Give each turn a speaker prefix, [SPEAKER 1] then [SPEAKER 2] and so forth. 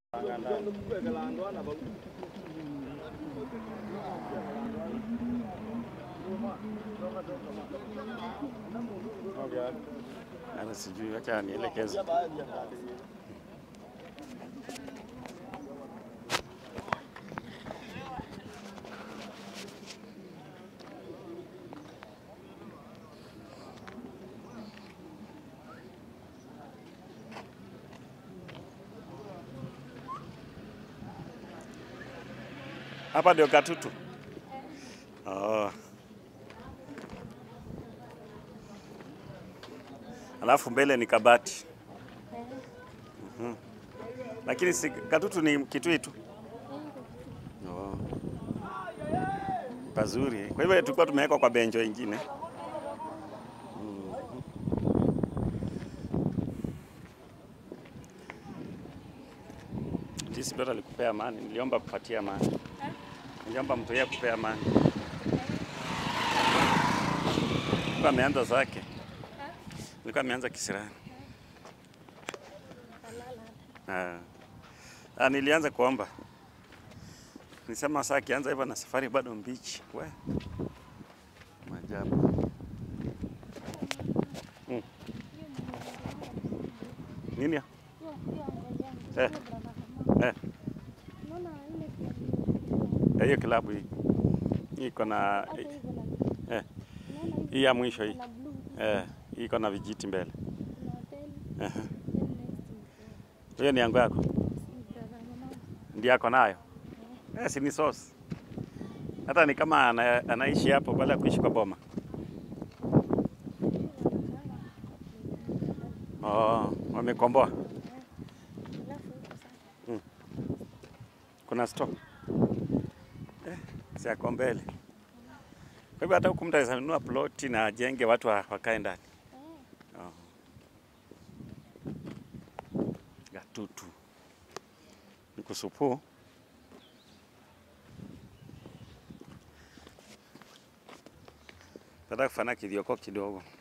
[SPEAKER 1] Ana sijui, acha nielekeze. Hapa ndio Katutu. Oh. Alafu mbele ni Kabati. Mhm. Lakini si Katutu ni Kitui tu. Oh. Pazuri. Kwa hivyo tulikuwa tumewekwa kwa benjo ingine. Mhm. Jinsi Bora alikupea amani, niliomba kupatia amani. Niliomba mtu yeye kupea amani. Kwa ameanza zake. Nilikuwa ameanza kisirani. Ah. Ah, nilianza kuomba. Nilisema saa akianza hivyo na safari bado mbichi. We. Maajabu. Mm. Nini? ya? Eh. Eh. Eh, Hiyo kilabu hii. Hii iko na eh, hii ya mwisho hii. Eh, hii iko na vijiti mbele. Eh. Hiyo ni yangu yako. Ndio yako nayo. Eh, si ni sauce. Hata ni kama ana, anaishi hapo baada ya kuishi kwa boma. Oh, wamekomboa. Kuna store. Eh, si yako mbele. Kwa hivyo hata huku mtu anaweza nunua ploti na ajenge watu wa- wakae ndani. Oh. Gatutu. Ni kusupu. Nataka kufanya kidioko kidogo.